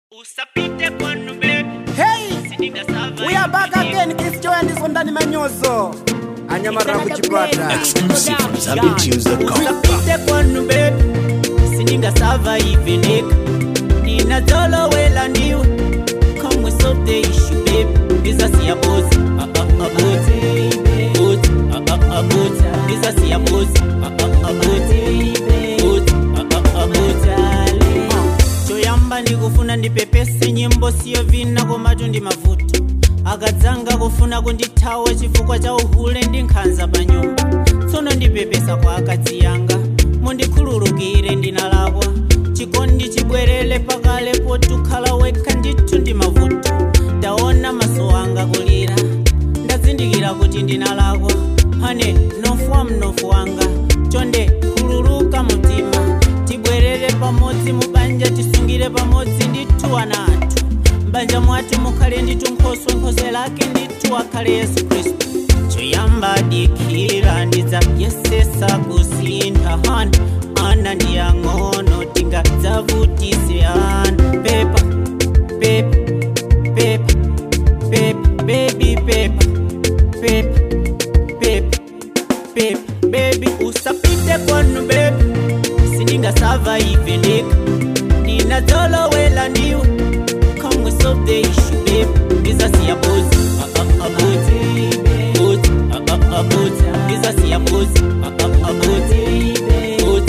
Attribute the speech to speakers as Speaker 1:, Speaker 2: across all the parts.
Speaker 1: usapite kwanu baby
Speaker 2: Hey,
Speaker 1: siningasava
Speaker 2: we are back again. Kiss Joy and this one ndani manyoso. Anyamara kuchipata.
Speaker 3: Exclusive from ZambianTunes.com.
Speaker 1: usapite kwanu baby siningasava ivenika ninazolowela ndiwe kamwe sote ishu baby ndizasiyabuza abuti buti abuti ndizasiyabuza abuti buti abutale choyamba ndikufuna ndipepese nyimbo siyo vina komatu ndi mavuto akadzanga kufuna kundithawa chifukwa cha uhule ndi nkhanza pa nyumba tsono ndipepesa kwa akadzi yanga mundikhululukire ndinalakwa chikondi chibwerere pakale potukhala wekha ndithu ndi mavuto ndaona maso anga kulira ndazindikira kuti ndinalakwa hane mnofu wa mnofu wanga chonde khululuka mtima tibwerere pamodzi mubanja tisungire pamodzi ndithu ana athu mbanja mwathu mukhale ndithu nkhoswe nkhoswe lake ndithu akhale yesu khristu choyamba dikhira ndidza yesesa kusintha hana ana ndiyang'ono tingadzavutise ana pepa pepa pepa pepa bebi pepa pepa pepa pepa bebi usapite kwanu bebi sindingasava ivenika ninadzolowela ndiwe kamwe sote ishu bebi ndizasiyabuzi abuti buti abuti ndizasiyabuzi abuti buti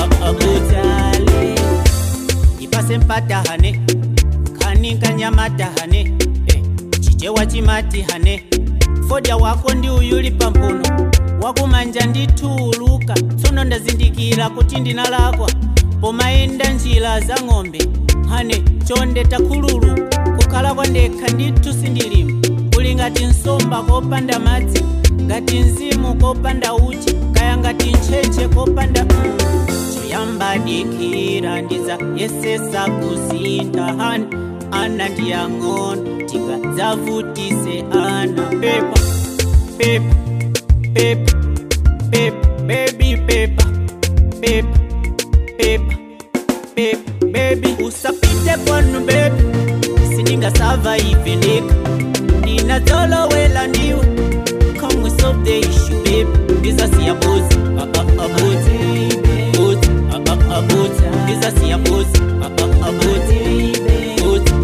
Speaker 1: abutale ipase mpatahane kani kanyamatahane eh, chichewa chimati hane fodya wako ndi uyuli pampuno wakumanja ndithuuluka tsono ndazindikira kuti ndinalakwa pomayenda njira za ng'ombe hane chonde takhululu kukhala kwandekha ndithu sindilima uli ngati nsomba kopanda madzi ngati mzimu kopanda uchi kaya ngati ntcheche kopanda mm. choyamba dikhira ndiza yesesa kusintha hana ana ndiyang'ono tingadzavutise ana pepa pepa pepa pepa baby pepa pepa pepa pepa baby usapite kwanu baby sindingasava ivenika ninadzolowela ndiwe kamwe sote ishu baby ndizasiyabuzi abuti buti abuti ndizasiyabuzi abuti buti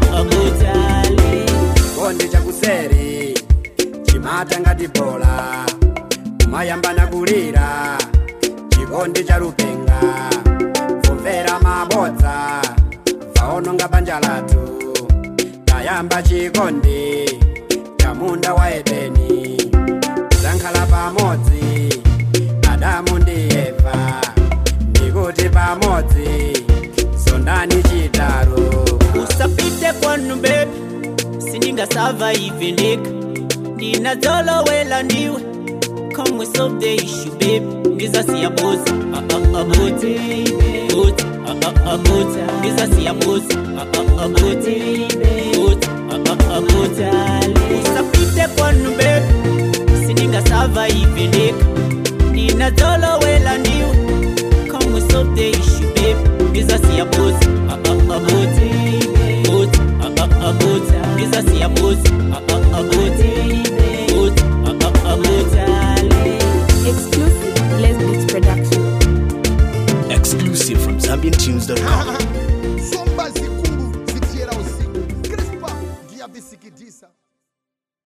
Speaker 1: abutale
Speaker 2: Konde chakuseri. Chimata ngati bola. Kumayambana kulira. Chikondi cha rupenga. Kumvera mabodza. Vaononga banja lathu. Tayamba chikondi. Chamunda wa Edeni. Zankhala pamodzi. Adamu ndi Eva. Ndikuti pamodzi. Sondani chitaro.
Speaker 1: usapite kwanu bebi sindingasava ivenika ndinadzolowela ndiwe kamwe sote ishu bebi ndizasiyabuza abuti buti abuti ndizasiyabuza abuti buti abutale usapite kwanu bebi sindingasava ivenika ndinadzolowela ndiwe kamwe sote ishu bebi ndizasiyabuza abuti buti abuti ndizasiyabuza abuti buti abutale
Speaker 4: Exclusive Les Beats Production.
Speaker 3: Exclusive from ZambianTunes.com.
Speaker 5: somba zikulu zitiera usiku krispa ndiyavisikidisa